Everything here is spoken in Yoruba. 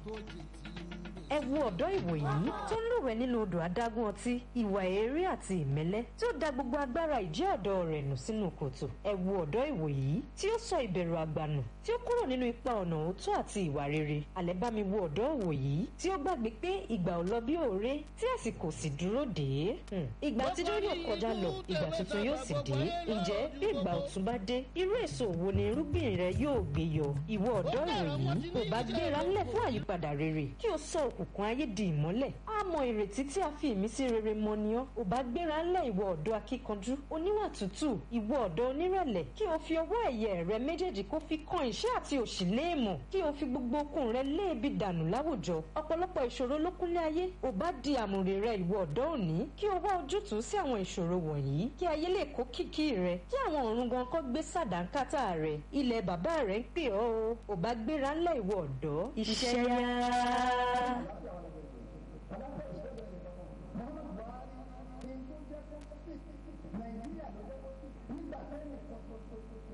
ẹ wo ọ̀dọ́ ìwòyí tó ń lúwẹ̀ẹ́ nínú odò adágún ọtí ìwà èérí àti ìmẹ́lẹ́ tí ó da gbogbo agbára ìjẹ́ ọ̀dọ́ rẹ̀ nù sínú kòtò ẹ wo ọ̀dọ́ ìwòyí tí ó sọ ìbẹ̀rù àgbànù tí ó kúrò nínú ipa ọ̀nà òótọ́ àti ìwà rere àlẹ́ bá mi wo ọ̀dọ́ ìwòyí tí ó gbàgbé pé ìgbà ò lọ bí òré tí àsìkò sì dúró dé ìgbà àtijọ́ yóò kọjá lọ ìgbà tuntun yóò sì dé ǹjẹ́ bí ìgbà ọ̀tun bá dé irú èso wo ni irúgbìn rẹ yóò gbé yọ ìwọ ọ̀dọ́ ìwòyí ò bá gbéra ńlẹ̀ fún àyípadà rere kí o sọ òkùnkùn ayé di ìmọ́lẹ̀ á mọ ìrètí tí a fi ìmísí rere mọ ni ọ́ ò bá gbéra ńlẹ̀ ìwọ ọ̀dọ́ akíkanjú oníwà tútù ìwọ ọ̀dọ́ onírẹ̀lẹ̀ kí o fi ọwọ́ ẹ̀yẹ rẹ méjèèjì kó fi kan ìṣẹ́ àti òṣì léèmọ̀ kí o fi gbogbo okun rẹ léèbi dànù láwùjọ ọ̀pọ̀lọpọ̀ ìṣòro ló kúnlé ayé ò bá di àmùrè rẹ ìwọ ọ̀dọ́ òní kí o wá ojútùú sí àwọn ìṣòro wọ̀nyí kí ayé lè kó kìkì rẹ kí àwọn ọ̀run gan kọ́ gbé sàdánkátà rẹ ilẹ̀ bàbá rẹ ń pè ọ́ o ò bá gbéra ńlẹ̀ ìwọ ọ̀dọ́ iṣẹ́ yá.